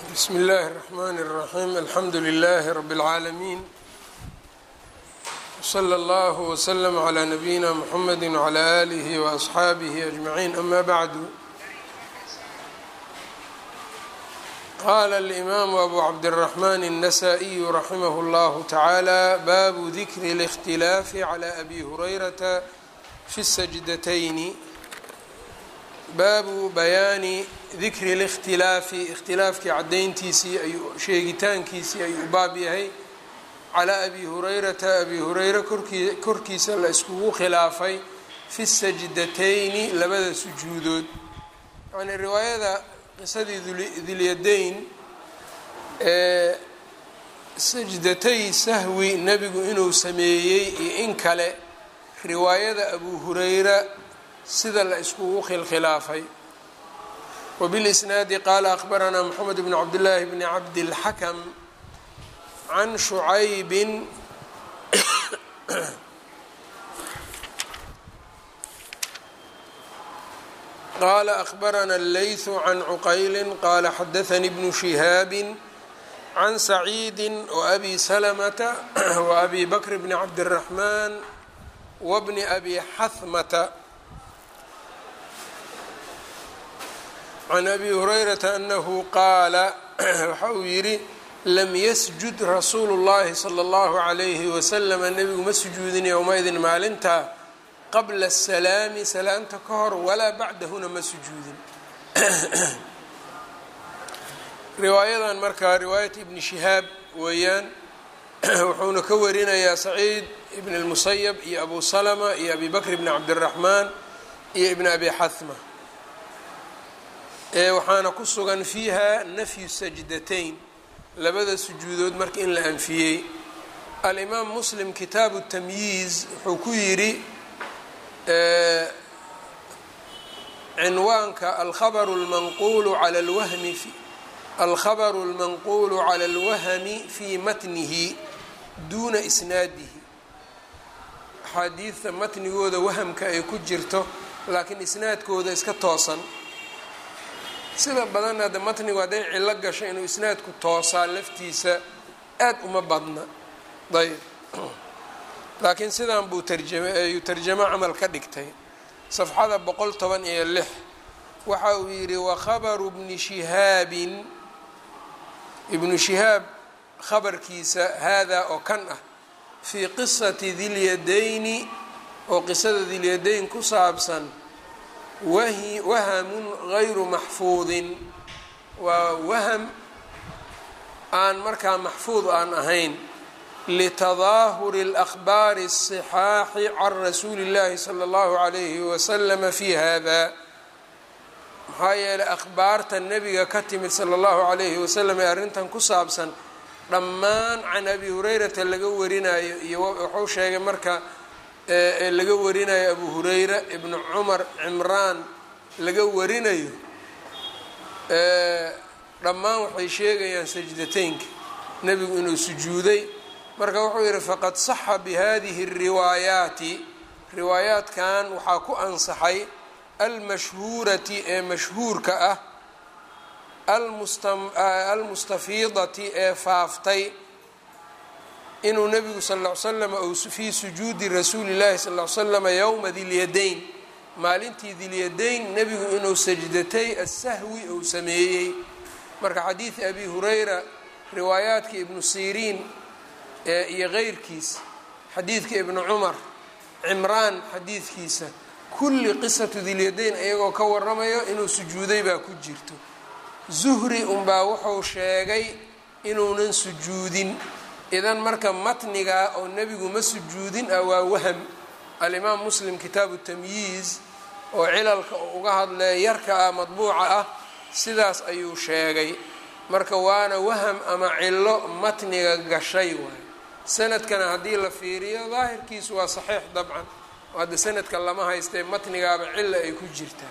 bsmi اllahi الرحmn الرaحيم alxamdu لlh رb العaalمين وslى اllه وsلم عlى نbyina mحamd وعlى آlih وأصxaabih أجمعين ama bعd qala الإmam أbu cabdالرحmn النsائي رaximh اllah taعalى bab dikri الاkhtilaafi عlى أbi هurayrata fi السجدتين baabu bayaani dikri اlاkhtilaafi ikhtilaafkii caddayntiisii ayuu sheegitaankiisii ayuu u baab yahay calaa abi hurayrata abi hureyre korkii korkiisa la iskugu khilaafay fi sajdatayni labada sujuudood yacnii riwaayada qisadii dilyadayn ee sajdatay sahwi nebigu inuu sameeyey iyo in kale riwaayada abu hureyra sida la iskugu khilkhilaafay wbilisnaadi qaala akhbaranaa moxamed bn cabdillaahi bni cabdilxakam can shucaybin qaala akhbarana allaythu can cuqayli qaala xadaanii bnu shihaabi can saciidi waabi salamata waabi bakr bni cabdiraxmaan wabni abi xahmata can abi hurayrata anahu qaala waxa uu yidhi lam yasjud rasuulu llahi sala allahu calayhi wasalama nebigu ma sujuudin yowma-idin maalintaa qabla asalaami salaamta ka hor walaa bacdahuna ma sujuudin riwaayadan markaa riwaayat ibni shihaab weeyaan wuxuuna ka warinayaa saciid ibn اlmusayab iyo abu salama iyo abi bakr bni cabdiraxmaan iyo ibn abi xahma waxaana ku sugan fiiha nafyu sajdatayn labada sujuudood marka in la anfiyey alimaam muslim kitaabu tamyiiz wuxuu ku yidhi cinwaanka alkhabaru lmanquulu cala lwahmi alkhabaru اlmanquulu cala اlwahmi fii matnihi duuna isnaadihi axaadiidta matnigooda wahamka ay ku jirto laakiin isnaadkooda iska toosan sida badan hadda matnigu hadday cillo gasho inuu isnaadku toosaa laftiisa aad uma badna ayb laakiin sidan buu tarjama ayuu tarjamo camal ka dhigtay safxada boqol toban iyo lix waxa uu yidhi wakhabaru bni shihaabin ibnu shihaab khabarkiisa haadaa oo kan ah fii qisati dilyadayni oo qisada dilyadayn ku saabsan wahamun gayru maxfuudin waa waham aan markaa maxfuud aan ahayn litadaahuri اlأkhbaari الصxaaxi can rasuuli اllahi salى اllahu عalayhi waslama fi hada maxaa yeelay akhbaarta nebiga ka timid salى اllahu عalayhi wasalam ee arrintan ku saabsan dhammaan can abi hurayrata laga warinayo iyo wuxuu sheegay marka ee laga warinayo abu hurayra ibnu cumar cimraan laga warinayo dhammaan waxay sheegayaan sajdateynka nebigu inuu sujuuday marka wuxuu yidhi faqad saxa bihadihi اriwaayaati riwaayaatkan waxaa ku ansaxay almashhuurati ee mashhuurka ah almustafiidati ee faaftay inuu nebigu sal ll ly slam ou fii sujuudi rasuuli llahi sal ll ly slama yowma dilyadayn maalintii dilyadayn nebigu inuu sajdatay asahwi ou sameeyey marka xadiidi abi hurayra riwaayaadka ibnu siriin iyo keyrkiis xadiidka ibnu cumar cimraan xadiidkiisa kulli qisatu dilyadayn iyagoo ka waramayo inuu sujuuday baa ku jirto zuhri unbaa wuxuu sheegay inuunan sujuudin idan marka matniga oo nebigu ma sujuudin ah waa waham alimaam muslim kitaabu tamyiiz oo cilalka oo uga hadlaya yarka ah madbuuca ah sidaas ayuu sheegay marka waana waham ama cilo matniga gashay waay sanadkana haddii la fiiriyo daahirkiisu waa saxiix dabcan oo hadda sanadka lama haystee matnigaaba cilo ay ku jirtaa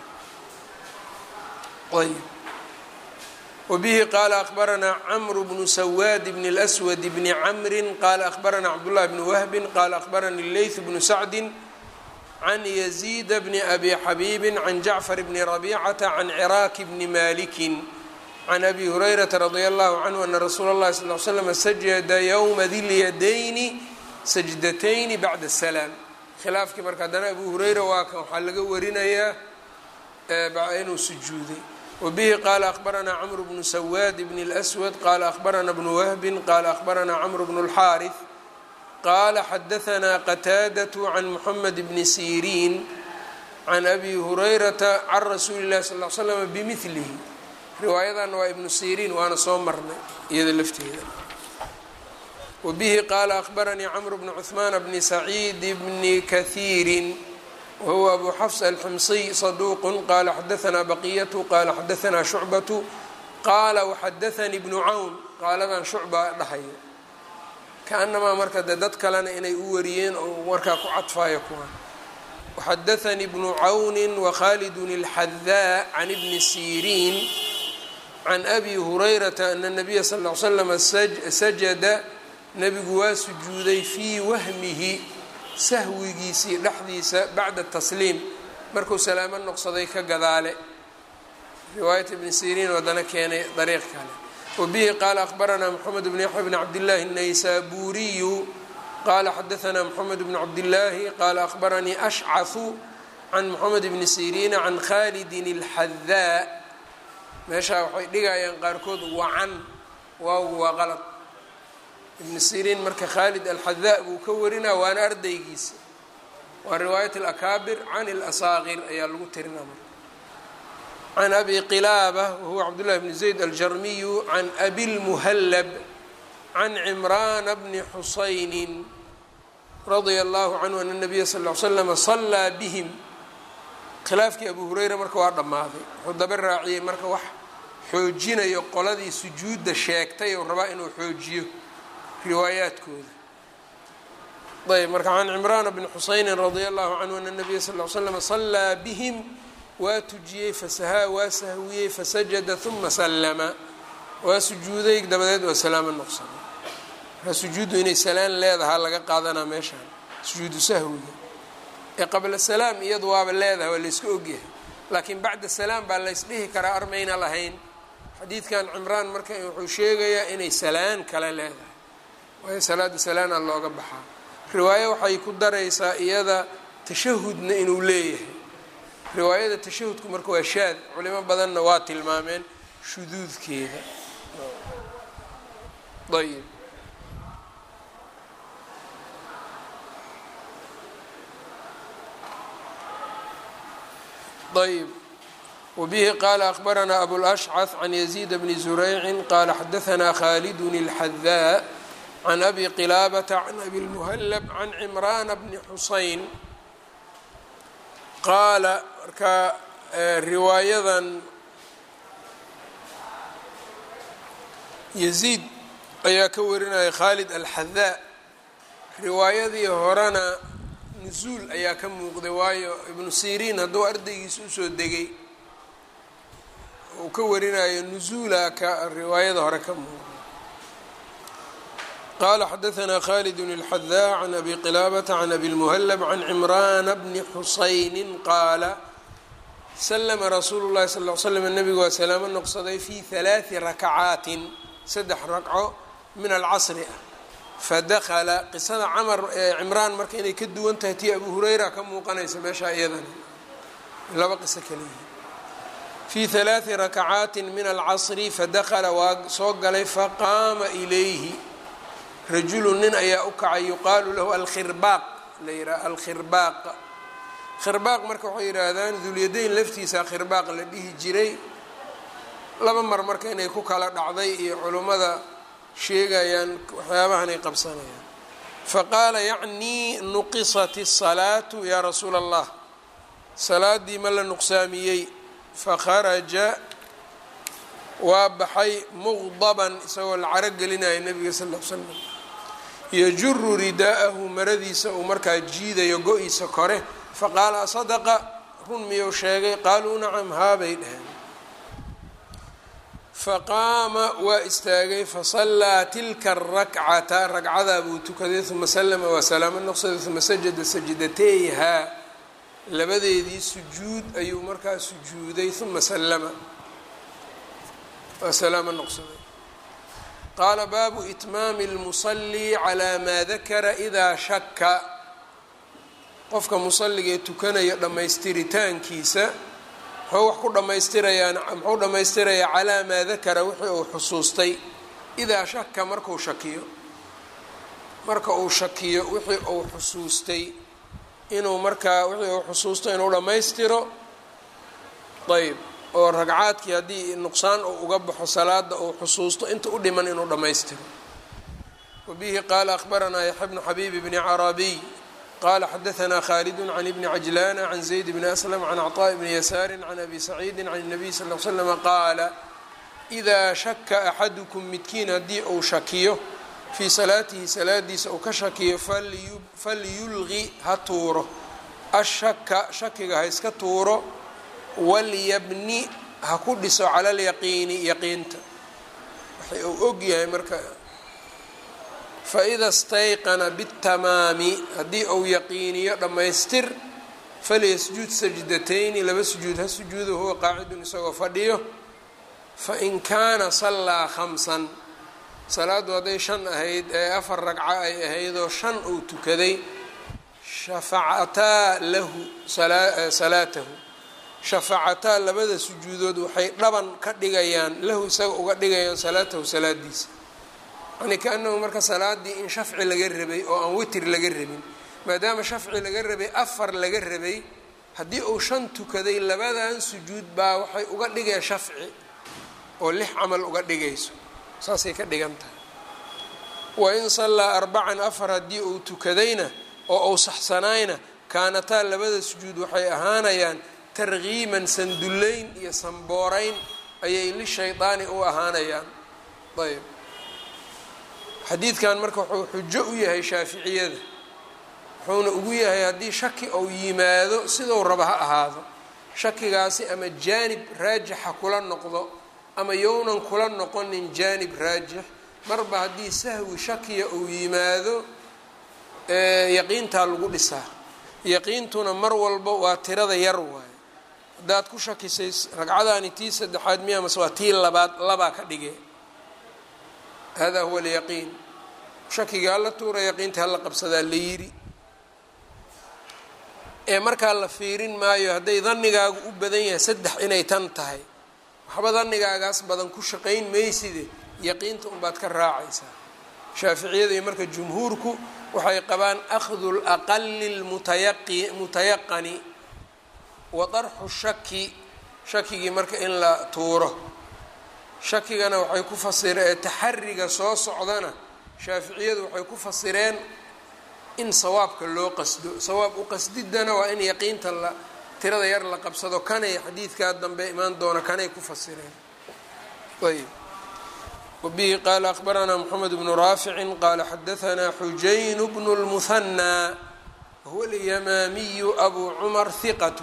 ayb wbihi qaala akhbaranaa cmru bnu sawaad bn اlأswad bni camri qaala akhbaranaa cabdالlahi bni wahbi qaala akhbaranii leyth bnu sacdi can yaziida bni abi xabiibi can jacfar bni rabicata can ciraaki bni maliki can abi hurayrata radia allahu canhu ana rasuula اllahi sal l slm sajada ywma dilyadayni sajdatayni bacda salaam khilaafkii marka haddana abu hurayra waa kan waxaa laga warinayaa inuu sujuuday wabihi qaala akhbaranaa cmr bnu sawaad bn اlأswad qaala akhbarana bnu wahbin qaala akhbarana cmr bn اlxaariث qaala xadahanaa qataadaة can muxamed bni siriin can abi hurayrata can rasuuli اllahi sal l slm bimilihi riwaayadanna waa ibnu siriin waana soo marnay iyada lafteeda wabihi qaala akhbaranii cmr bn cثmaan bni saciid bni kahiiri wahuwa abu xafs alximsiy saduuq qaala xadahanaa baqiyatu qaala xadahanaa shucbatu qaala waxadaanii bnu cawn qaaladan shucba dhahayo kaanamaa marka de dad kalena inay u wariyeen oo markaa ku cadfaayo kuwan waxadaanii bnu cawni wakhalidun اlxadaa can ibni siriin can abi hurayrata ana nabiya sal l slama sajada nebigu waa sujuuday fii wahmihi sahwigiisii dhexdiisa bacda tasliim markuu salaamo noqsaday ka gadaale riwaayat ibni siriin wadana keenay dariiq kale wabihi qaala akhbaranaa moxamed bn yaxya bn cabdillaahi الnaysaburiyu qaala xadahanaa moxamed bn cabdillaahi qaala akhbaranii ashcahu can moxamed bni siriina can khalidin اlxadaa meeshaa waxay dhigayaan qaarkood wacan waagu waa qalad ibn siriin marka khaalid alxadaa buu ka warinaa waana ardaygiisa waa riwaayat alakaabir can اlasaaqir ayaa lagu tirinaa marka can abi qilaaba wahuwa cabdullahi bni zayd aljarmiyu can abi lmuhallab can cimraana bni xusaynin radia allahu canhu ana nabiya sal l slama salaa bihim khilaafkii abu hureyra marka waa dhammaaday wuxuu daba raaciyey marka wax xoojinayo qoladii sujuudda sheegtay ou rabaa inuu xoojiyo riwaayaadkooda ayb marka can cimraana bni xusaynin radia allahu canhu ana nabiya sal l slama salaa bihim waa tujiyey fasahaa waa sahwiyey fasajada uma sallama waa sujuuday dabadeed waa salaamo noqsaday markaa sujuuddu inay salaan leedahaa laga qaadanaa meeshaan sujuudu sahwiga ee qabla salaam iyadu waaba leedahay waa layska ogyahay laakiin bacda salaam baa laysdhihi karaa armayna lahayn xadiidkan cimraan marka wuxuu sheegayaa inay salaan kale leedahay waayo salaada salaana looga baxaa riwaayo waxay ku daraysaa iyada tashahudna inuu leeyahay riwaayada tashahudku marka waa shaad culimo badanna waa tilmaameen shuduudkeeda ayb ayb wbihi qaala akhbaranaa abulashcad can yaziid bni zuraycin qaala xadahanaa khaalidun اlxadaa can abi qilaabata can abi lmuhallab can cimraana bni xusayn qaala marka riwaayadan yaziid ayaa ka warinaya khaalid alxadaa riwaayadii horena nusuul ayaa ka muuqday waayo ibnu siriin hadduu ardaygiisa usoo degay uu ka warinayo nusuula ka riwaayada hore ka muuqday qaala xadahanaa khalidun اlxadaa can abi qilaabata can abi lmuhallab can cimraana bni xusaynin qaala slama rasuulu llahi sal l slam nabigu waa salaamo noqsaday fi halaadi rakacaatin saddex ragco min alcasri ah fadakala qisada camar cimraan marka inay ka duwan tahay tii abu hureyra ka muuqanaysa meeshaa iyadana laba qiso kaliyihi fii halaadi rakacaatin min alcasri fadakala waa soo galay faqaama ilayhi rajulu nin ayaa u kacay yuqaalu lahu alkhirbaaq la yidhaha alkhirbaaq khirbaaq marka waxay yidhaahdaan dulyadayn laftiisa khirbaaq la dhihi jiray laba mar marka inay ku kala dhacday iyo culummada sheegayaan waxyaabahanay qabsanayaan faqaala yacnii nuqisat الsalaatu yaa rasuula allah salaadii ma la nuqsaamiyey fakharaja waa baxay muqdaban isagoo la caro gelinaya nebiga sal l slam yajuru ridaa'ahu maradiisa uu markaa jiidayo go-iisa kore faqaala asadaqa run miyuu sheegay qaaluu nacam haabay dhaheen faqaama waa istaagay fasallaa tilka arakcata ragcadaa buu tukaday uma salama waa salaamo noqsaday uma sajada sajdateyhaa labadeedii sujuud ayuu markaa sujuuday uma sallama waa salaamo noqsaday qaala baabu itmaami اlmusalii calaa maa dakara idaa shaka qofka musalligee tukanaya dhammaystiritaankiisa muxuu wax ku dhammaystirayaan muxuu dhammaystirayaa calaa maa dakara wixii uu xusuustay idaa shaka markuu shakiyo marka uu shakiyo wixii uu xusuustay inuu markaa wixii uu xusuusto inuu dhammaystiro ayb oo ragcaadkii haddii nuqsaan uu uga baxo salaada uu xusuusto inta u dhiman inuu dhammaystiro wabihi qaala akhbaranaa yaxya bnu xabiib bni carabiy qala xadaanaa khaalid can ibni cajlana can zayd bni aslam can cطaaءi bni yasaari can abi saciidi can الnabiy sal l slama qaala إidaa shaka axadukum midkiin haddii uu shakiyo fii salaatihi salaadiisa uu ka shakiyo falyulqi ha tuuro ashaka shakiga ha iska tuuro walyabni ha ku dhiso cala lyaqiini yaqiinta waxay uu og yahay marka faida stayqana bitamaami haddii uu yaqiiniyo dhammaystir falyasjud sajdatayni laba sujuud ha sujuudo huwa qaacidun isagoo fadhiyo fain kaana sallaa khamsan salaaddu hadday shan ahayd ee afar ragco ay ahaydoo shan uu tukaday shafacataa lahu salaatahu shafacataa labada sujuudood waxay dhaban ka dhigayaan lahu isaga uga dhigayaan salaatahu salaadiisa yani kaanahu marka salaadii in shafci laga rabay oo aan witr laga rabin maadaama shafci laga rabay afar laga rabay haddii uu shan tukaday labadan sujuud baa waxay uga dhigeen shafci oo lix camal uga dhigayso saasay ka dhigan tahay wain sallaa arbacan afar haddii uu tukadayna oo uu saxsanaayna kaanataa labada sujuud waxay ahaanayaan tarkiiman sandullayn iyo sanbooreyn ayay lishaydaani u ahaanayaan ayb xadiidkan marka wuxuu xujo u yahay shaaficiyada wuxuuna ugu yahay haddii shaki ou yimaado sidou raba ha ahaado shakigaasi ama jaanib raajixa kula noqdo ama yownan kula noqonin jaanib raajix marba haddii sahwi shakiya uu yimaado yaqiintaa lagu dhisaa yaqiintuna mar walba waa tirada yar waayo haddaad ku shakisay ragcadaani tii saddexaad miya mase waa tii labaad labaa ka dhige hada huwa alyaqiin shakiga hala tuura yaqiinta hala qabsadaa la yiri ee markaa la fiirin maayo hadday danigaagu u badan yahay saddex inay tan tahay waxba danigaagaas badan ku shaqayn mayside yaqiinta unbaad ka raacaysaa shaaficiyada iyo marka jumhuurku waxay qabaan akhdu laqali lmutayaqani wa darxu shaki shakigii marka in la tuuro shakigana waxay ku fasireen taxariga soo socdana shaaficiyadu waxay ku fasireen in sawaabka loo qasdo sawaab u qasdidana waa in yaqiinta la tirada yar la qabsado kanay xadiidkaa dambe imaan doona kanay ku fasireen ayb wabihi qaala akhbaranaa moxamed bnu raaficin qaala xadahanaa xujayn bnu lmuhanaa wahuwa alyamaamiyu abu cumar hiqat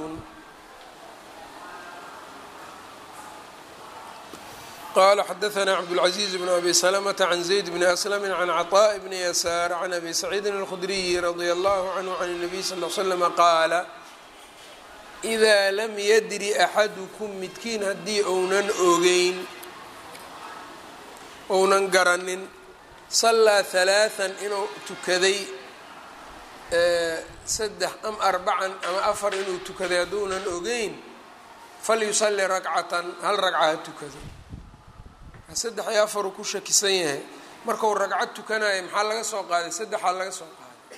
qala xadaثna cabdالcaزiز bn abi slmةa can zayd bni aslm can cطاء bni yasaar can abi saciidin اlkhudriyi radي اllahu canhu can الnabiy sal ll slm qaala إida lam yadri axadukum midkiin haddii ounan ogeyn ounan garanin sallaa ثalaaثan inuu tukaday saddex am arbacan ama afar inuu tukaday hadduunan ogeyn falyusali rakcatan hal ragca ha tukado saddex iyo afaruu ku shakisan yahay markau ragcad tukanayo maxaa laga soo qaaday saddexaa laga soo qaaday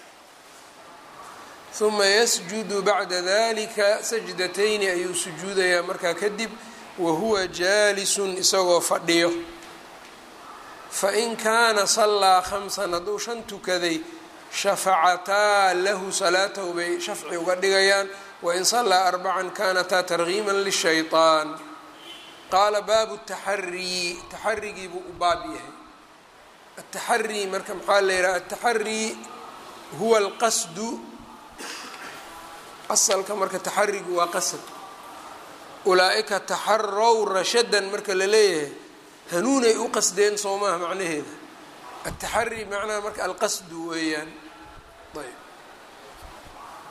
uma yasjudu bacda dalika sajdatayni ayuu sujuudayaa markaa kadib wahuwa jaalisun isagoo fadhiyo fain kaana sallaa khamsan hadduu shan tukaday shafacataa lahu salaatahu bay shafci uga dhigayaan wain sallaa arbacan kaanataa targiiman lishayطaan qaala baabu taxarii taxarigii buu u baab yahay ataxarii marka maxaa la yidhaha ataxarii huwa alqasdu asalka marka taxarigu waa qasad ulaa-ika taxarow rashadan marka la leeyahay hanuunay u qasdeen soo maaha macnaheeda ataxarii macnaha marka alqasdu weeyaan ayb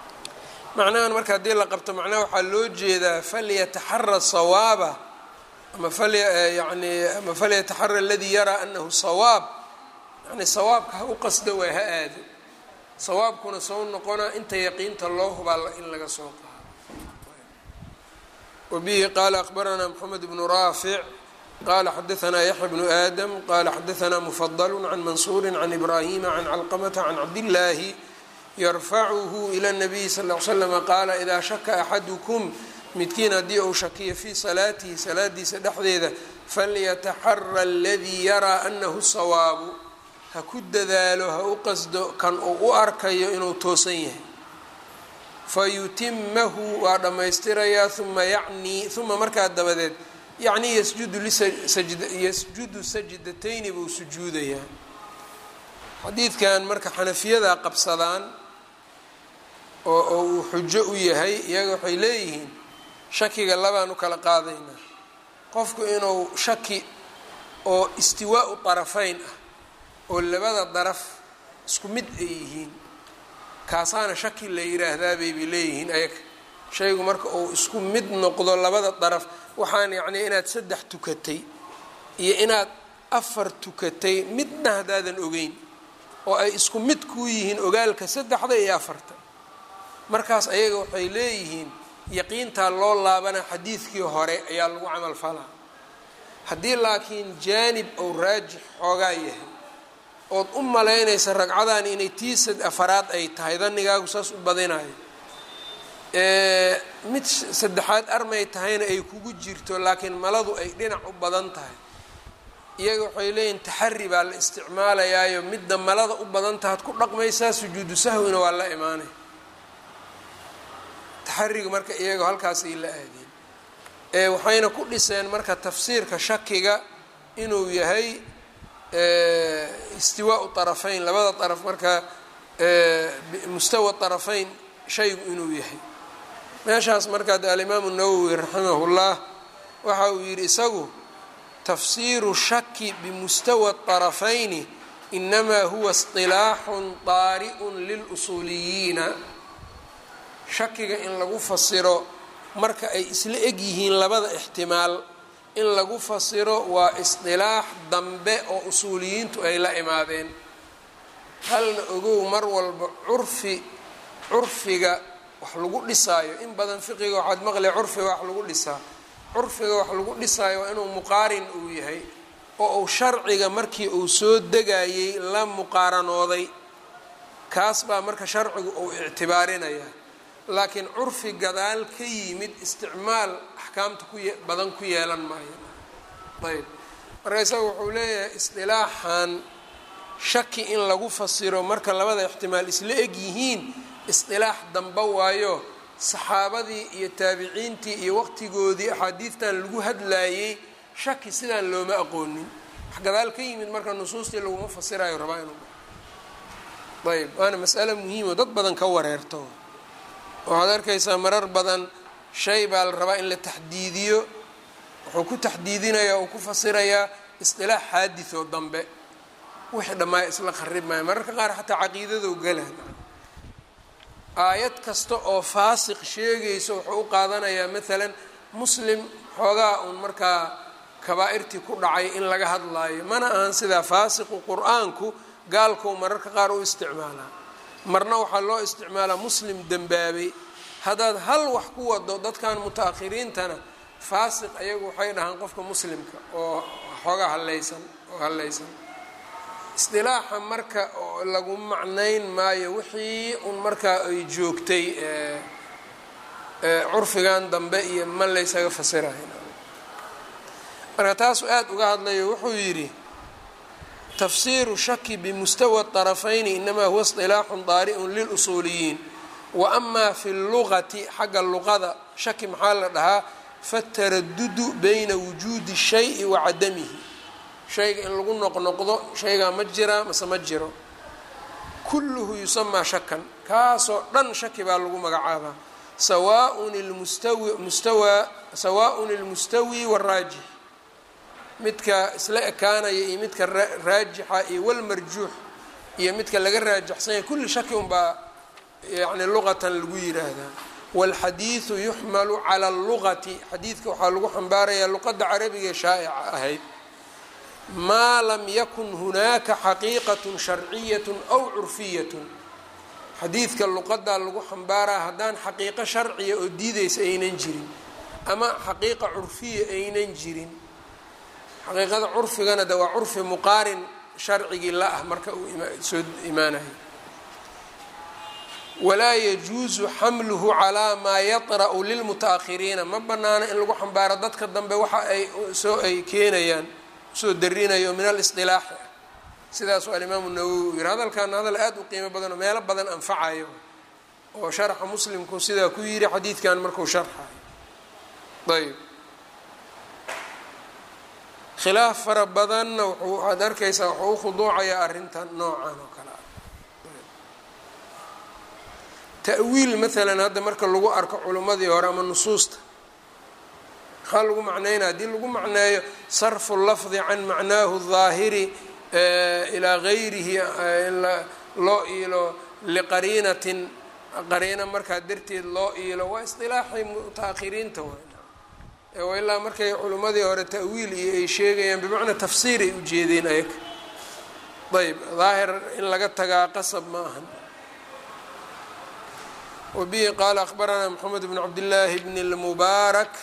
macnahan marka haddii la qabto macnaha waxaa loo jeedaa falyataxara sawaaba ama yani ama falyataxara aladii yaraa anahu sawaab yani sawaabka ha u qasdo waay ha aado sawaabkuna soo noqona inta yaqiinta loo hubaa in laga soo qaado wabihi qaala akbaranaa moxamed bnu raafic qala xadaanaa yaxya bnu aadam qala xadaanaa mufadl can mansuuri can ibrahima can calqamata can cabdillaahi yarfacuhu ila nabiyi sal l slama qaala idaa shaka axadukum midkiin haddii uu shakiyo fii salaatihi salaadiisa dhexdeeda falyataxara aladii yaraa anahu sawaabu ha ku dadaalo ha u qasdo kan uu u arkayo inuu toosan yahay fayutimahu waa dhammaystirayaa uma yacnii uma markaa dabadeed yacnii yasjudu yasjudu sajdatayni buu sujuudayaa xadiidkan marka xanafiyada qabsadaan oo uu xujo u yahay iyaga waxay leeyihiin shakiga labaan u kala qaadaynaa qofku inuu shaki oo istiwaau طarafayn ah oo labada daraf isku mid ay yihiin kaasaana shaki la yiraahdaa bayba leeyihiin ayaga shaygu marka uu isku mid noqdo labada daraf waxaan yacnii inaad saddex tukatay iyo inaad afar tukatay midna haddaadan ogeyn oo ay isku mid kuu yihiin ogaalka saddexda iyo afarta markaas ayaga waxay leeyihiin yaqiintaa loo laabana xadiidkii hore ayaa lagu camal falaa haddii laakiin jaanib ou raajix xoogaa yahay ood u malaynaysa ragcadan inay tiisad afaraad ay tahay danigaagu saas u badinayo mid saddexaad armay tahayna ay kugu jirto laakiin maladu ay dhinac u badan tahay iyaga waxay leeyihin taxari baa la isticmaalayaayo midda malada u badan tahaad ku dhaqmaysaa sujuudu sahwina waa la imaanay taxariga marka iyaga halkaasay la aadeen waxayna ku dhiseen marka tafsiirka shakiga inuu yahay istiwaau طarafayn labada daraf marka mustawa طarafayn shaygu inuu yahay meeshaas markaa de alimaamu nawowi raximah اllah waxa uu yidhi isagu tafsiiru shaki bimustawa طarafayni inamaa huwa اصطilaaxun طaari'un lilusuuliyiina shakiga in lagu fasiro marka ay isla eg yihiin labada ixtimaal in lagu fasiro waa isdilaax dambe oo usuuliyiintu ay la imaadeen halna ogow mar walba curfi curfiga wax lagu dhisaayo in badan fiqiga waxaad maqlay curfiga wax lagu dhisaa curfiga wax lagu dhisaayo waa inuu muqaarin uu yahay oo uu sharciga markii uu soo degayey la muqaaranooday kaas baa marka sharcigu uu ictibaarinaya laakiin curfi gadaal ka yimid isticmaal axkaamta ku badan ku yeelan maayo ayb marka isaga wuxuu leeyahay isdilaaxan shaki in lagu fasiro marka labada ixtimaal isla eg yihiin isdilaax damba waayo saxaabadii iyo taabiciintii iyo waqtigoodii axaadiidtan lagu hadlaayey shaki sidaan looma aqoonin wax gadaal ka yimid marka nusuustii laguma fasirayo rabaa inuu ayb waana mas'ale muhiimo dad badan ka wareerto waxaad arkaysaa marar badan shay baa la rabaa in la taxdiidiyo wuxuu ku taxdiidinayaa uu ku fasirayaa isdilaax xaadid oo dambe wixii dhammaaya isla qarib maayo mararka qaar xataa caqiidadou gala aayad kasta oo faasiq sheegayso wuxuu u qaadanayaa maalan muslim xoogaa uun markaa kabaa'irtii ku dhacay in laga hadlaayo mana ahan sidaa faasiqu qur-aanku gaalkou mararka qaar u isticmaalaa marna waxaa loo isticmaalaa muslim dembaabay haddaad hal wax ku wado dadkan muta-akhiriintana faasiq ayagu waxay dhahaan qofka muslimka oo xoogaa hallaysan oo hallaysan isdilaaxa marka lagu macnayn maayo wixii un markaa ay joogtay curfigan dambe iyo ma laysaga fasirahay marka taasuu aada uga hadlayo wuxuu yidhi tafsiiru shaki bimustawa طarafayni inamaa huwa isilaaxun daari'un lilusuuliyiin wa amaa fi lugati xagga luqada shaki maxaa la dhahaa fataradudu bayna wujuudi shayi wa cadamihi shayga in lagu noqnoqdo shaygaa ma jiraa mase ma jiro kulluhu yusamaa shakan kaasoo dhan shaki baa lagu magacaabaa sawaaun lmustawi mustawaa sawaaءun ilmustawi wاraajix midka isla ekaanaya iyo midka raajixa iyo walmarjuux iyo midka laga raajaxsanya kulli shaki unbaa yani luqatan lagu yiraahdaa wاlxadiidu yuxmalu cala اllugati xadiidka waxaa lagu xambaarayaa luqadda carabiga shaa'ica ahayd maa lam yakun hunaaka xaqiiqat sharciyat aw curfiyat xadiidka luqadaa lagu xambaaraa haddaan xaqiiqo sharciya oo diideysa aynan jirin ama xaqiiqa curfiya aynan jirin xaqiiqada curfigana de waa curfi muqaarin sharcigii la ah marka uu soo imaanayo walaa yajuusu xamluhu calaa maa yaطra'u lilmuta-akhiriina ma banaano in lagu xambaaro dadka dambe waxa ay soo ay keenayaan usoo darinayo min alisطilaaxi ah sidaasuu alimaamu nawowi u yiri hadalkaana hadal aada u qiimo badan oo meelo badan anfacayo oo sharxa muslimku sidaa ku yiri xadiidkan markuu sharxayo ayb khilaaf fara badanna wuxuu waxaad arkaysaa wuxuu u khuduucayaa arrintan noocan oo kale ah ta'wiil maalan hadda marka lagu arko culimmadii hore ama nusuusta maxaa lagu macneynaya haddii lagu macneeyo sarfu lafdi can macnaahu daahiri ilaa gayrihi loo iilo liqariinatin qariina markaa darteed loo iilo waa isdilaaxii mutaahiriinta wa ilaa markay culimmadii hore ta'wiil iyo ay sheegayaan bimacnaa tafsiir ay ujeedeen ayaga ayb daahir in laga tagaa qasab ma ahan wabihi qaala akhbaranaa moxamed bn cabdillaahi bn اlmubaarak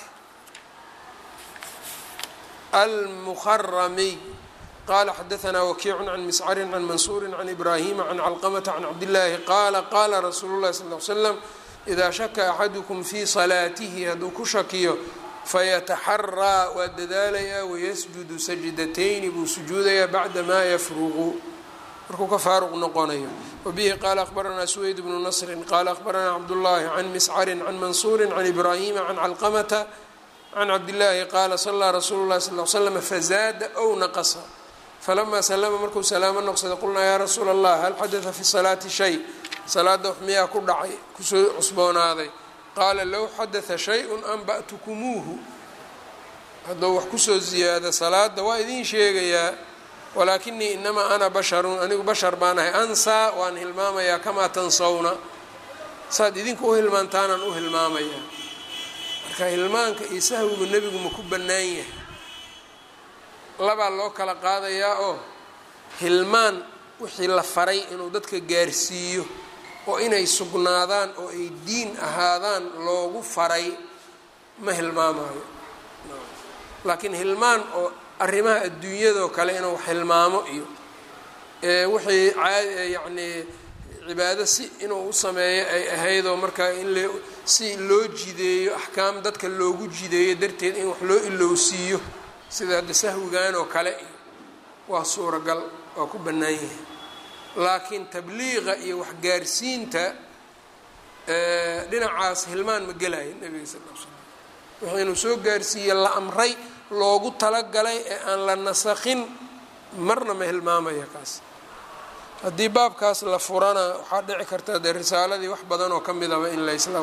almuharamiy qala xadaanaa wakiicu can miscari can mansuuri can ibraahima can calqamata can cabdillaahi qaala qaala rasuulu llahi sal l slam idaa shaka axadukum fii salaatihi hadduu ku shakiyo fayataxaraa waa dadaalayaa wayasjudu sajdatayni buu sujuudayaa bacda maa yafruqu markuu ka faaruq noqonayo wabihi qaala akhbaranaa suweyd bnu nasrin qaala akhbaranaa cabdullaahi can miscarin can mansuurin can ibraahima can calqamata can cabdillaahi qaala salaa rasuulu llahi sal l slam fazaada ow naqasa falamaa salama markuu salaamo noqsada qulnaa yaa rasuula allah hal xadada fi salaati shay salaada wax miyaa ku dhacay kusoo cusboonaaday qaala low xadada shay-un anba'tukumuuhu hadduu wax kusoo ziyaado salaada waa idiin sheegayaa walaakinii inamaa ana basharun anigu bashar baan ahay ansaa waan hilmaamayaa kamaa tansawna saad idinka u hilmaantaanaan u hilmaamayaa marka hilmaanka iyo sahwigu nebigu ma ku bannaan yahay labaa loo kala qaadayaa oo hilmaan wixii la faray inuu dadka gaarsiiyo oo inay sugnaadaan oo ay diin ahaadaan loogu faray ma hilmaamayo laakiin hilmaan oo arrimaha adduunyadoo kale inuu hilmaamo iyo wixii yacnii cibaado si inuu u sameeyo ay ahaydoo markaa in l si loo jideeyo axkaam dadka loogu jideeyo darteed in wax loo ilowsiiyo sida hadda sahwigan oo kale iyo waa suuragal waa ku bannaan yahay laakiin tabliiqa iyo waxgaarsiinta dhinacaas hilmaan ma gelaya nebiga sal l slam wixii inuu soo gaarsiiye la amray loogu talagalay ee aan la nasakhin marna ma hilmaamaya kaas haddii baabkaas la furana waxaa dhici karta dee risaaladii wax badan oo ka midaba in laysla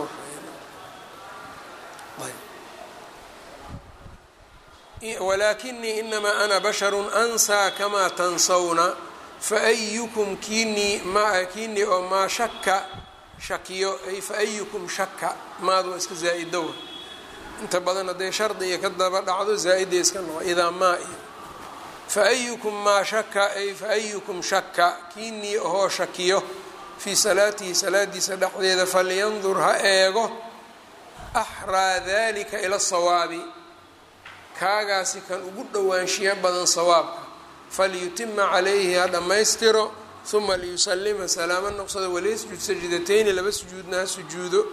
walaakinii inamaa ana basharun ansaa kamaa tansawna faayukum kiinii ma kiinii oo maa shaka shakiyo ay faayukum shaka maadu waa iska zaa-idowa inta badan hadday shardi iyo ka daba dhacdo zaa-ida iska noqo idaa maa iyo faayukum maa shaka ay faayukum shaka kiinii ahoo shakiyo fii salaatihi salaadiisa dhexdeeda falyandur ha eego axraa dalika ila sawaabi kaagaasi kan ugu dhowaanshiyo badan sawaabka falyutima calayhi ha dhammaystiro uma liyusalima salaamo noqsado walaysjud sajdatayni laba sujuudna ha sujuudo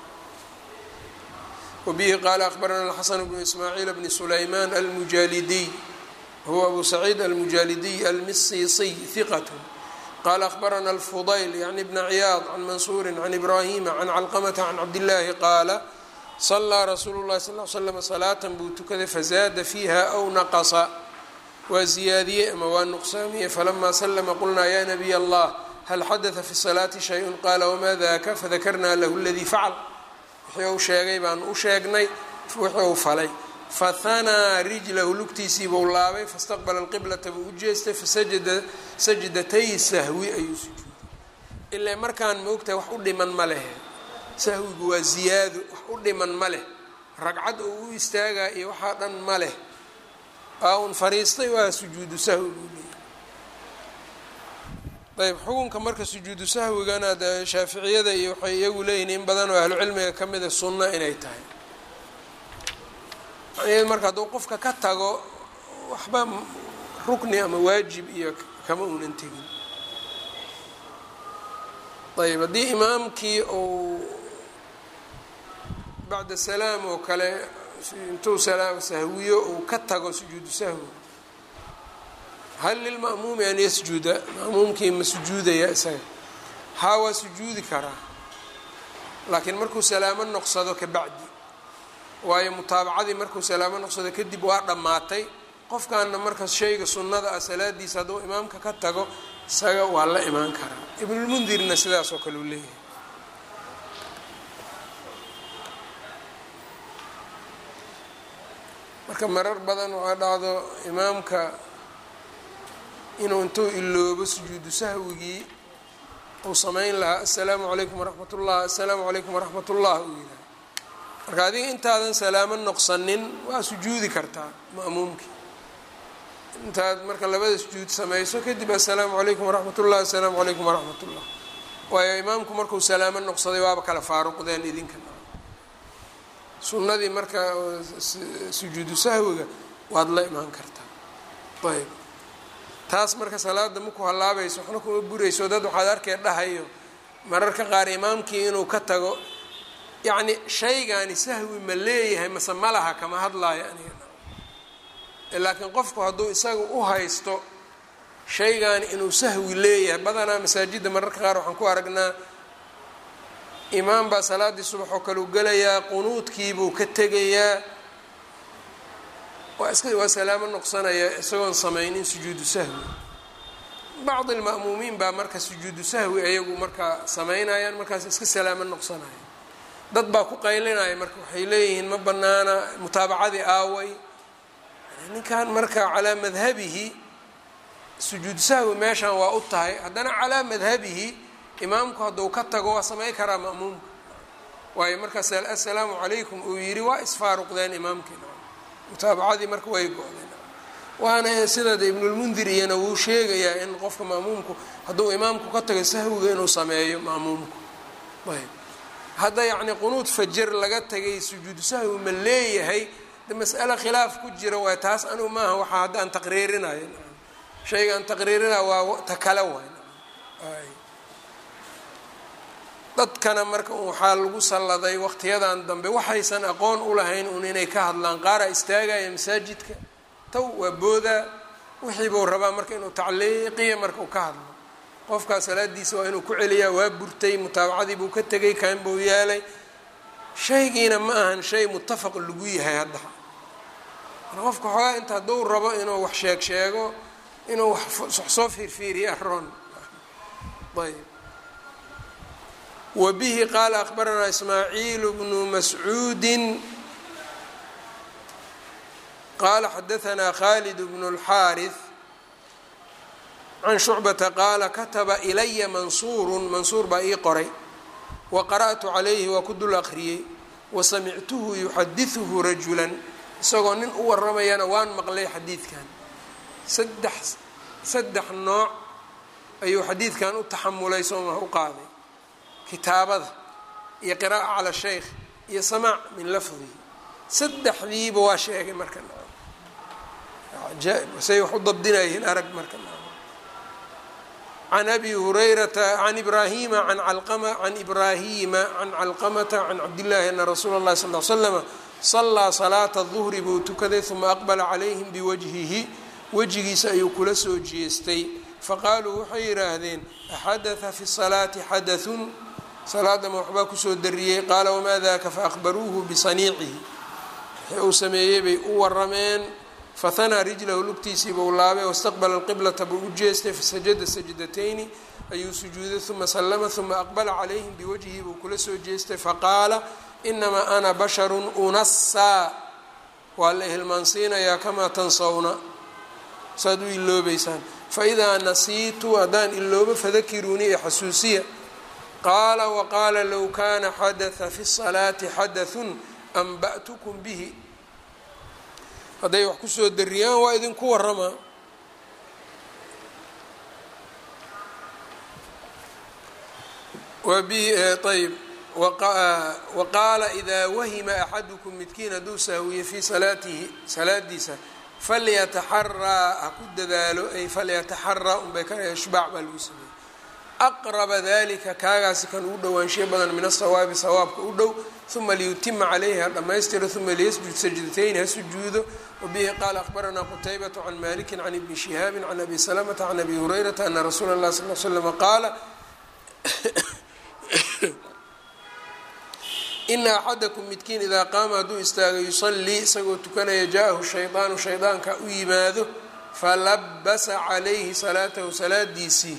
wabihi qaala akhbarana alxasan bnu ismaaciil bni sulaymaan almujaalidiy huwa abu saciid almujaalidiy almisiisiy hiqat qaala akhbarana alfudayl yacni bna ciyaad can mansuuri can ibraahima can calqamata can cabdillaahi qaala salaa rasuulu llahi sal l slam salaatan buu tukaday fazaada fiiha aw naqasa waa ziyaadiyey ama waa nuqsaamiyey falamaa slama qulnaa ya nabiy allah hal xadada fi salaati shay-un qaala wamaa daka fadakarnaa lahu ladii facal wixii uu sheegay baanu u sheegnay wixii uu falay fahanaa rijlahu lugtiisiibuu laabay fastaqbala alqiblata buu u jeestay fasajada sajdatay sahwi ayuu sujuuday ilaa markaan moogtahay wax u dhiman ma lehe sahwigu waa ziyaado wax u dhiman ma leh ragcad oo u istaagaa iyo waxaa dhan ma leh aa un fariistay waa sujuudu sahwi buu leeyahy ayb xukunka marka sujuudu sahwigana de shaaficiyada iyo waxay iyagu leeyihin in badan oo ahlucilmiga ka mida sunno inay tahay macnaheedu marka hadduu qofka ka tago waxba rukni ama waajib iyo kama uunan tegin ayb haddii imaamkii uu bacda salaam oo kale intuu salaam sahwiyo uu ka tago sujuudu sahwi hal lilma'muumi an yasjuda ma'muumkii ma sujuudaya isaga haa waa sujuudi karaa laakiin markuu salaamo noqsado ka bacdi waayo mutaabacadii markuu salaamo noqsado kadib waa dhammaatay qofkaana markaas shayga sunnada ah salaadiisa hadduu imaamka ka tago isaga waa la imaan karaa ibnulmundirna sidaas oo kale uu leeyahay marka marar badan waxaa dhacdo imaamka inuu intuu iloobo sujuudu sahwigii uu samayn lahaa assalaamu calaykum waraxmat ullah assalaamu calaykum waraxmat ullah uu yidhaha marka adiga intaadan salaamo noqsanin waa sujuudi kartaa ma'muumkii intaad marka labada sujuud samayso kadib assalaamu calaykum waraxmat ullah assalaamu calaykum waraxmat ullah waayo imaamku markuu salaamo noqsaday waaba kala faaruqdeen idinka sunnadii marka sujuudu sahwiga waad la imaan kartaa ayb taas marka salaada maku hallaabayso waxna kuma burayso dad waxaad arkee dhahayo mararka qaar imaamkii inuu ka tago yacni shaygaani sahwi ma leeyahay mase ma laha kama hadlaayo aniga laakiin qofku hadduu isaga u haysto shaygaani inuu sahwi leeyahay badanaa masaajidda mararka qaar waxaan ku aragnaa imaam baa salaaddii subax oo kale u gelayaa qunuudkiibuu ka tegayaa waa iska waa salaamo noqsanaya isagoon samaynin sujuudu sahwi bacdi alma'muumiin baa marka sujuudu sahwi ayagu markaa samaynayaan markaas iska salaamo noqsanaya dad baa ku qaylinaya marka waxay leeyihiin ma banaana mutaabacadii aaway ninkan marka calaa madhabihi sujuudu sahwi meeshan waa u tahay haddana calaa madhabihi imaamku hadduu ka tago waa samay karaa ma'muumka waayo markaas assalaamu calaykum uu yidhi waa isfaaruqdeen imaamkii mutaabacadii marka way go-deen waana sidaad ibnulmundir iyana wuu sheegayaa in qofka ma'muumku hadduu imaamku ka tago sahwiga inuu sameeyo ma'muumku ayb hadda yacni qunuud fajar laga tagay sujuudu sahwi ma leeyahay de mas'ale khilaaf ku jira waay taas anigu maaha waxaa hadda aan taqriirinayo shayga aan taqriirinayo waa ta kale waay dadkana marka waxaa lagu salladay waqtiyadan dambe waxaysan aqoon u lahayn un inay ka hadlaan qaaraa istaagaya masaajidka taw waa boodaa wixii buu rabaa marka inuu tacliiqiya marka uu ka hadlo qofkaa salaadiisa waa inuu ku celiyaa waa burtay mutaabacadii buu ka tegay kaan buu yeelay shaygiina ma ahan shay muttafaq lagu yahay hadda marka qofka xoogaa inta hadduu rabo inuu wax sheeg sheego inuu wax soo fiirfiiriya aroon ayb wbihi qaala akbaranaa ismaaciil bnu mascuudi qaala xadaanaa khalid bnu اlxaariث can shucbata qaala kataba ilaya mansuuru mansuur baa ii qoray wa qara'tu calayhi waa ku dul akhriyey wasamictuhu yuxadiثuhu rajula isagoo nin u waramayana waan maqlay xadiidkan saddex saddex nooc ayuu xadiidkan u taxamulay sooma u qaaday kitaabada iyo qiraa'a cala shaykh iyo samaac min lafdihi saddexdiiba waa sheegay marka ajaaib say wax u dabdinayihiin arag marka can abi hurayrata can ibraahima an calqama can ibraahima can calqamata can cabdillaahi ana rasuula اllahi sal l slama salaa salaata duhri buu tukaday uma aqbala calayhim biwajhihi wejigiisa ayuu kula soo jeestay faqaaluu waxay yidhaahdeen axadatha fi salaati xadaثun salaadama waxbaa kusoo dariyey qaala wamaa daka faakbaruuhu bisaniicihi wixii uu sameeyey bay u warameen fahanaa rijlahu lugtiisii buu laabay wastaqbala alqiblata buu u jeestay fasajada sajdatayni ayuu sujuuday uma sallama uma aqbala calayhim biwajhihi buu kula soo jeestay faqaala inamaa ana basharun unasaa waa la hilmaansiinayaa kamaa tansawna saad u iloobeysaan faidaa nasiitu haddaan iloobo fadakiruunii ee xasuusiya qaala waqaala low kana xadatha fi الsalaati xadaثun anba'tukum bihi hadday wax kusoo dariyaan waa idinku waramaa ayb waqaala idaa wahima axadukum midkiin hadduu sahwiye fii salaatihi salaadiisa falyataxaraa ha ku dadaalo ay falyataxaraa unbay ka ishbaac baa lagu sameeyey aqraba dalika kaagaasi kan ugu dhowaanshiyo badan min asawaabi sawaabka u dhow uma liyutima calayhi ha dhammaystiro uma liyasjud sajdatayn ha sujuudo wabihi qaala akhbaranaa qutaybatu can maliki can ibni shihaabin can abi salamata can abi hurayrata ana rasuula اlah sal l slama qaala ina axadakum midkiin idaa qaama hadduu istaago yusallii isagoo tukanaya jaa-ahu shaydaanu shaydaanka u yimaado falabasa calayhi salaatahu salaadiisii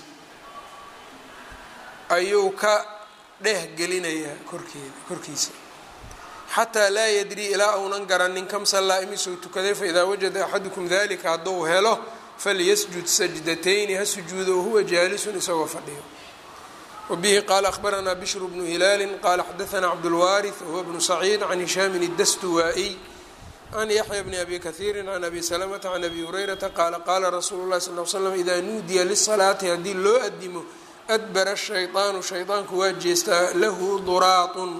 ayuu ka dheh gelinayaa korkeeda korkiisa xataa laa yadrii ilaa uunan garanin kam sallaa imisuu tukaday faidaa wajada axadukum dalika hadduu helo falyasjud sajdatayni ha sujuudo wahuwa jaalisun isagoo fadhiyo wbihi qaala akhbaranaa bishru bnu hilaali qaala xadaanaa cabdulwaariث wahuwa bnu saciid can hishaamin اdastuwaa-iy can yaxya bni abi kahiiri can abi salamata can abi hurayrata qaala qaala rasuulu lahi sal l slam idaa nuudiya lisalaati haddii loo adimo adbara shayطaanu shaydaanku waa jeestaa lahu duraatun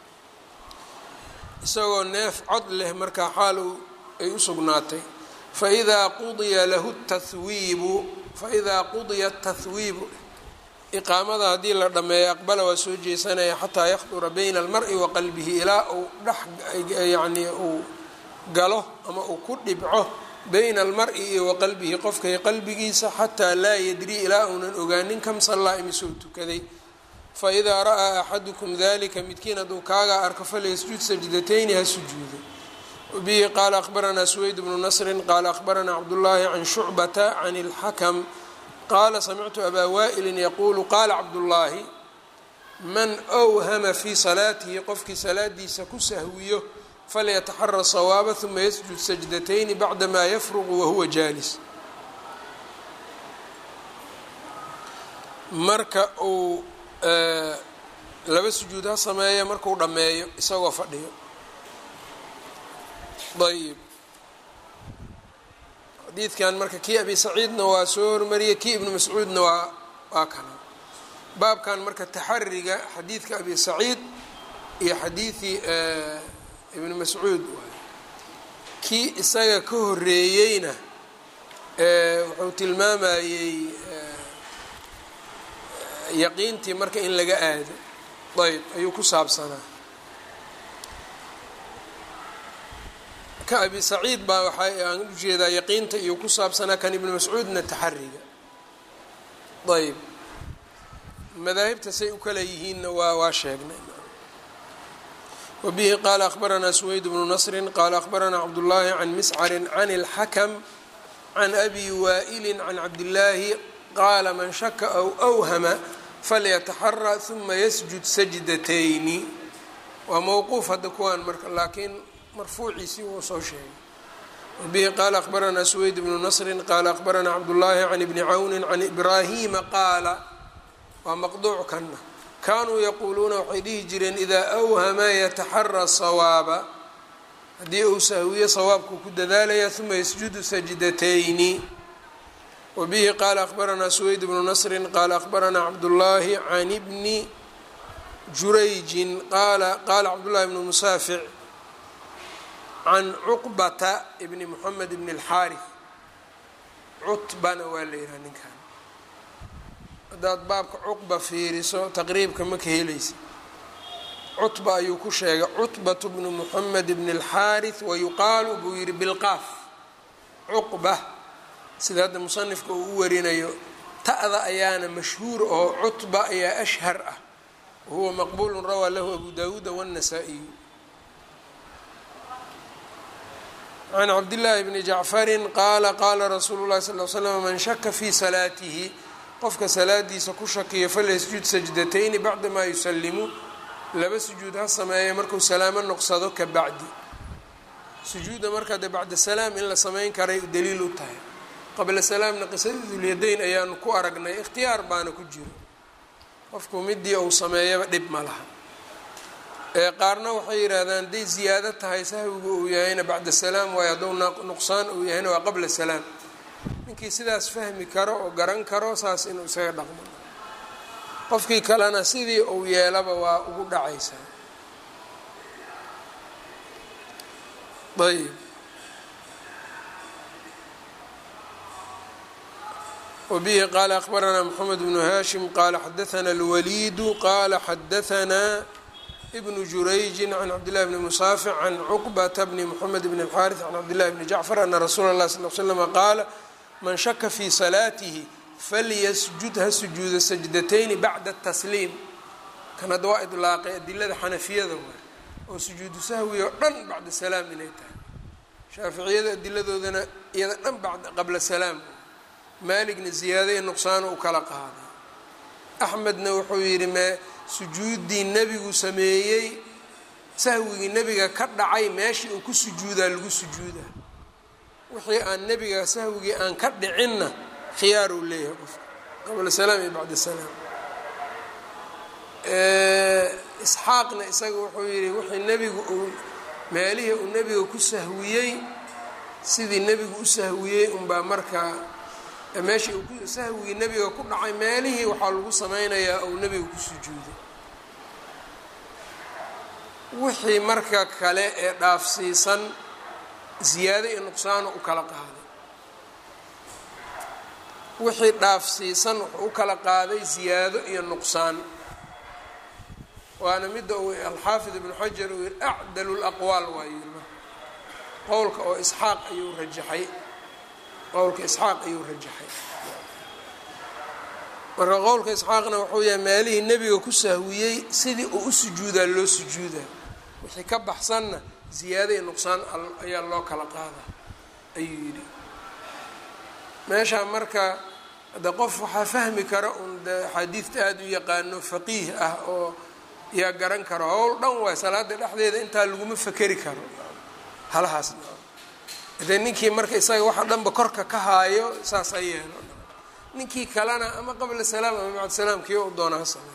isagoo neef cod leh markaa xaal ay u sugnaatay faidaa qudiya lahu tahwiibu faidaa qudiya tahwiibu iqaamada haddii la dhammeeyo aqbala waa soo jeesanaya xataa yakhdura bayna almari wa qalbihi ilaa uu dhex yacnii uu galo ama uu ku dhibco bayna almari iyo wa qalbihi qofkay qalbigiisa xataa laa yadrii ilaa uunan ogaanin kam sallaa imisoo tukaday faidaa ra'aa axadukum dalika midkiin hadduu kaagaa arko falyasjud sajdatayni ha sujuudo bihi qaala akhbaranaa suweyd bnu nasrin qaala akhbaranaa cabdullaahi can shucbata can اlxakm qaala samictu abaa waa'ilin yaquulu qaala cabdullaahi man whama fii salaatihi qofkii salaadiisa ku sahwiyo falyataxara sawaaba huma yasjud sajdatayni bacdamaa yafruqu wahuwa jaalis marka uu laba sujuud ha sameeyo markuu dhammeeyo isagoo fadhiyo ayb xadiidkan marka kii abi saciidna waa soo hormariyey kii ibnu mascuudna waa waa kana baabkan marka taxariga xadiidka abi saciid iyo xadiidii ibnu mascuud waay kii isaga ka horeeyeyna wuxuu tilmaamayey yaqiintii marka in laga aado ayb ayuu ku saabsanaa ka abi saciid baa waxaa aan ujeedaa yaqiinta iyo ku saabsanaa kan ibnu mascuudna taxariga ayb madaahibta say u kala yihiinna waa waa sheegnay wabihi qaala akhbaranaa suweyd bnu nasrin qaala akhbaranaa cabdullaahi can miscarin can اlxakm can abi waa'ili can cabdillaahi qaala man shaka aw awhama falyataxara huma yasjud sajdatayni waa mowquuf hadda kuwaan marka laakiin marfuuciisii wuu soo sheegay wabihi qaala akhbaranaa suweyd bnu nasrin qaala akhbaranaa cabdullaahi can ibni cawni can ibraahima qaala waa maqduuc kana kaanuu yaquuluuna waxay dhihi jireen idaa awhama yataxara sawaaba haddii uu sahwiyo sawaabkuu ku dadaalaya huma yasjudu sajdatayni wabihi qaala akhbaranaa suweyd bnu nasrin qaala akhbaranaa cabdullaahi can ibni jurayjin qaala qaala cabdullahi bnu musaafic can cuqbata bni moxamed bni اlxaarif cutbana waa la yihaha ninkan haddaad baabka cuqba fiiriso taqriibka ma ka helaysa cutba ayuu ku sheegay cutbatu bnu moxamed bni اlxaarif wayuqaalu buu yihi bilqaaf cuqba sida hadda musanifka uu u warinayo ta'da ayaana mashhuur oo cutba ayaa ashhar ah wahuwa maqbuulu rawaa lahu abu dawuuda wالnasaa-iyu can cabdillaahi bni jacfarin qaala qaala rasuulu llahi sal l slam man shaka fii salaatihi qofka salaadiisa ku shakiyo falyasjud sajdatayni bacdamaa yusalimu laba sujuud ha sameeya markuu salaamo noqsado ka bacdi sujuudda markaa dee bacda salaam in la samayn karay daliil u tahay qabla salaamna qisadii dulyadayn ayaanu ku aragnay ikhtiyaar baana ku jiro qofku midii uu sameeyaba dhib ma laha ee qaarna waxay yidhaahdaan hadday ziyaado tahay sahwigu uu yahayna bacda salaam waayo hadduu nuqsaan uu yahayna waa qabla salaam ninkii sidaas fahmi karo oo garan karo saas inuu isaga dhaqmo qofkii kalena sidii uu yeelaba waa ugu dhacaysaa ayb wbihi qaala akbaranaa mxamed bnu hashim qaala xadaana اlwaliidu qaala xadaanaa bnu jurayji can cabdillahi bni musaafic can cuqbata bni mxamed bn اlxaariث can cabdillahi bni jacfar ana rasuula اlah sal l slm qaala man shaka fii salaatihi falyasjud ha sujuuda sajdatayni bacda tasliim kan hadda waa idlaaqay adilada xanafiyada waay oo sujuudu sahwi oo dhan bacda salaam inay tahay shaaficiyada adiladoodana iyada dhan qabla salaam maaligna ziyaado iyo nuqsaano u kala qaaday axmedna wuxuu yidhi mee sujuuddii nebigu sameeyey sahwigii nebiga ka dhacay meeshii uu ku sujuudaa lagu sujuudaa wixii aan nebiga sahwigii aan ka dhicinna khiyaar uu leeyahay qofka qabla salaam iyo bacda salaam isxaaqna isaga wuxuu yidhi wixii nebigu uu meelihii uu nebiga ku sahwiyey sidii nebigu u sahwiyey unbaa markaa meeshii uu sahwigii nebiga ku dhacay meelihii waxaa lagu sameynayaa uu nebiga ku sujuuday wixii marka kale ee dhaafsiisan ziyaado iyo nuqsaano u kala qaaday wixii dhaafsiisan wuxuu u kala qaaday ziyaado iyo nuqsaan waana midda uu alxaafid ibnu xajar uu yihi acdalu laqwaal waayu qowlka oo isxaaq ayuu rajaxay qowlka isxaaq ayuu rajaxay marka qowlka isxaaqna wuxuu yahay meelihii nebiga ku sahwiyey sidii uu u sujuudaa loo sujuudaa wixii ka baxsanna ziyaado iyo nuqsaan ayaa loo kala qaadaa ayuu yidhi meeshaa marka de qof waxaa fahmi kara un de axaadiidta aada u yaqaano faqiih ah oo yaa garan karo howl dhan waay salaada dhexdeeda intaa laguma fakeri karo halahaas dee ninkii marka isaga waxa dhanba korka ka haayo saas ha yeelo ninkii kalena ama qabla salaam ama bacd salaam kii u doona ha sameeyo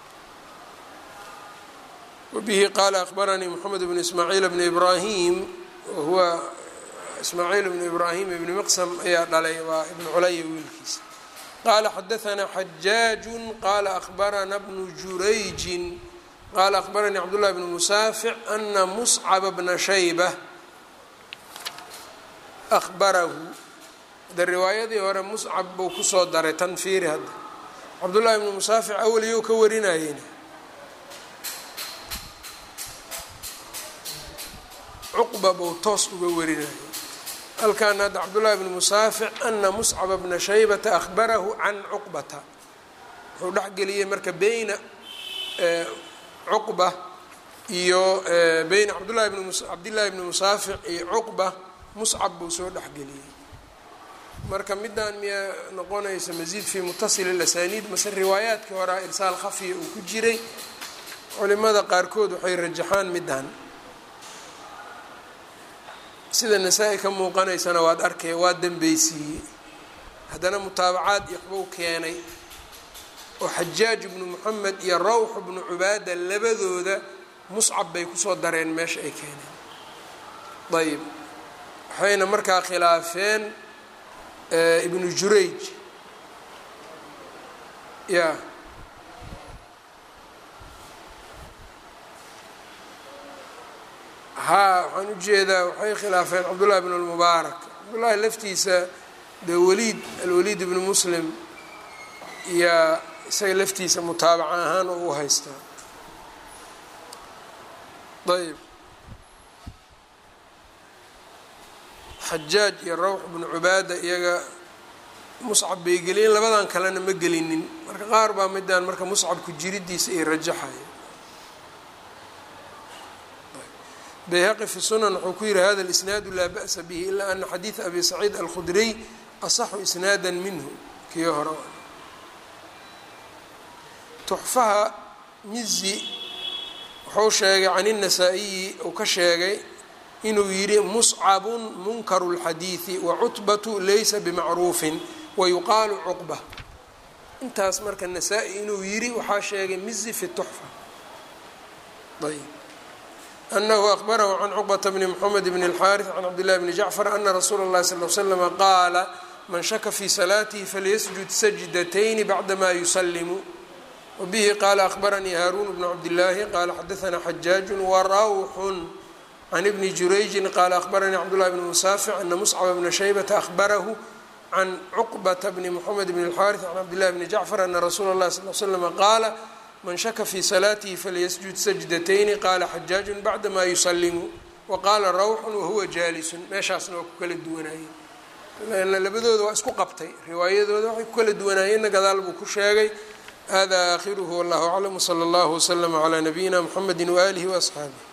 wabihi qaala akbaranii moxamed bnu ismaaciil bni ibraahim wahuwa ismaaciil bnu ibraahim ibni miqsam ayaa dhalay waa ibnu culaya wiilkiisa qaala xadaanaa xajaaju qaala akbarana bnu jurayjin qaala akbaranii cabdullahi bnu musaafic ana muscaba bna shayba ahbarahu de riwaayadii hore muscab buu kusoo daray tan fiiri hadda cabdullahi bnu musaafic awaliyow ka warinayeen cuqba buu toos uga warinayay halkan hadda cabdullahi bnu musaafic ana muscaba bna shaybata ahbarahu can cuqbata wuxuu dhexgeliyey marka beyna cuqba iyo beyna cabdullahi bn cabdillahi bni musaafic iyo cuqba muscab buu soo dhexgeliyey marka midaan miyaa noqonaysa masiid fii mutasil اlasaniid mase riwaayaadkii horaa irsaal khafiya uu ku jiray culimada qaarkood waxay rajaxaan midaan sida nasaa-i ka muuqanaysana waad arkay waa dambeysiiyey haddana mutaabacaad iyo waxbuu keenay oo xajaaj ibnu moxamed iyo rawx ibnu cubaada labadooda muscab bay kusoo dareen meesha ay keeneen ayb waxayna markaa khilaafeen ibnu jurayj ya haa waxaan ujeedaa waxay khilaafeen cabdullahi bn lmubaarak cabdullahi laftiisa dee waliid alwaliid ibnu muslim yaa isaga laftiisa mutaabaca ahaan oo u haystaa ayb xajaaj iyo rawx bnu cubaada iyaga muscab bay geliyeen labadan kalena ma gelinin marka qaar baa midaan marka muscabku jiridiisa ay rajaxaya bayhaqi fi sunan wuxuu ku yihi hada lisnaadu laa ba'sa bihi ilaa ana xadiida abi saciid alkhudriy asaxu isnaada minhu kii hore tuxfaha mizi wuxuu sheegay can الnasaa-iyi uu ka sheegay inuu yidhi muscabun munkaru اlxadiidi wacutbatu laysa bimacruufin wayuqaalu cuqba intaas marka nasaa-i inuu yiri waxaa sheegay mizi fi tuxfa ayb anahu akbarahu can cuqbata bni mxamed bn اlxaariث can cabdillahi bni jacfar ana rasuula اllahi sal l slama qaala man shaka fi salaatihi falyasjud sajdatayni bacdama yusalimu wbihi qaala akbaranii haaruun bnu cabdillaahi qaala xadaanaa xajaaju warawxun can ibni jurayjin qaala akbaranii cabdullahi bni musaafic ana muscaba bna shaybata ahbarahu can cuqbata bni mxamed bn اlxaariث can cabdillahi bni jacfar ana rasuula اllahi sal l slama qaala man shaka fi salaatihi falyasjud sajdatayni qaala xajaaju bacdama yusalimu waqaala rawxun wahuwa jaalisun meeshaasna waa ku kala duwanaayeen labadooda waa isku qabtay riwaayadooda waxay ku kala duwanaayeenna gadaal buu ku sheegay hada aakhiruhu wallahu aclam wsala allahu wslama calaa nabiyina mxamedi waaalihi waasxaabih